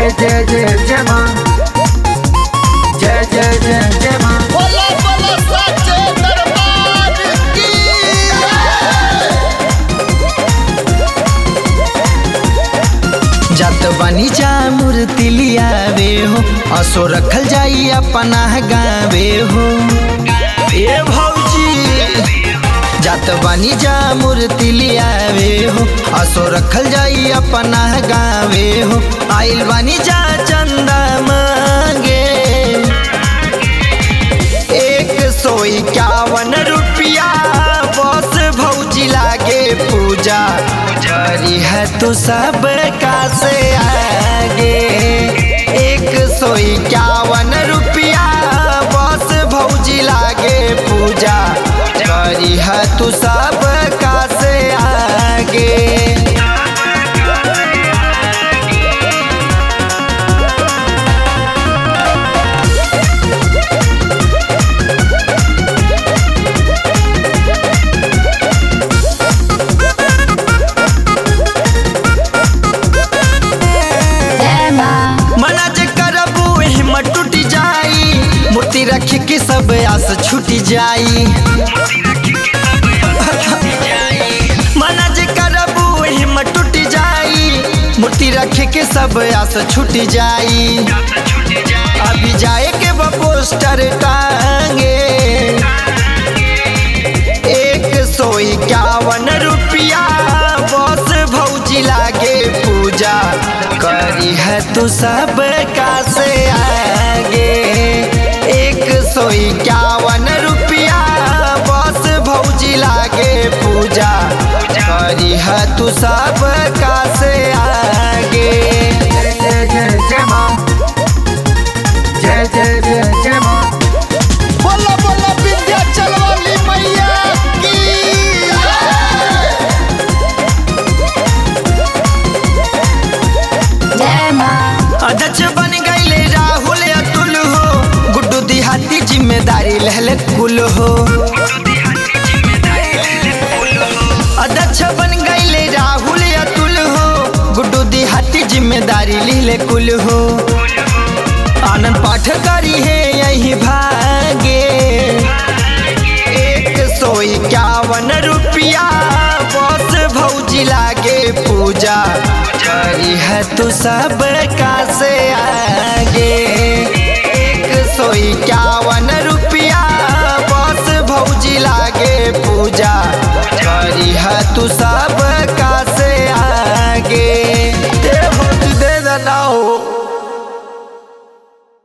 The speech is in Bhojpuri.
जय जय जय जय माँ जय जय जय जय माँ बोला बोला साचे दरबार की जत बनी जा मूर्ति लियावे हो असो रखल जाई अपना गावे हो ए भौजी जत बनी जा मूर्ति लियावे हो असो रखल जाई अपना गावे हो आइल बनी जा चंदा मांगे एक सौ इक्यावन रुपया बस भौजी लागे पूजा करी है तो सब का से आगे एक सौ इक्यावन रुपया बस भौजी लागे पूजा करी है तू सब का से आगे मना जे करबू हिम्मत टूट जाई मूर्ति रख के सब आस छूट जाई मना जे करबू हिम्मत टूट जाई मूर्ति रख के सब आस छूट जाई अभी जाए के बा पोस्टर टांगे एक सौ इक्यावन रुपया बस भौजी लागे पूजा करी है तू सब का से आगे एक सौ इक्यावन रुपया बस भौजी लागे पूजा करी है तू सब का से आगे जय जय जय जय माँ जय जय जय जय माँ बोला बोला विंध्याचल वाली मैया की अध्यक्ष बन गईले राहुल अतुल हो गुड्डू दिहाती जिम्मेदारी लहले कुल हो अध्यक्ष बन गईले राहुल अतुल हो गुड्डू दिहाती जिम्मेदारी लिहले कुल हो आनंद पाठ करी है यही भागे एक सौ इक्यावन रुपया बस भौजी लागे पूजा करी है तू सब का से आगे एक सौ इक्यावन रुपया बस भौजी लागे पूजा करी है तू सब का से आगे दे भौजी दे देना हो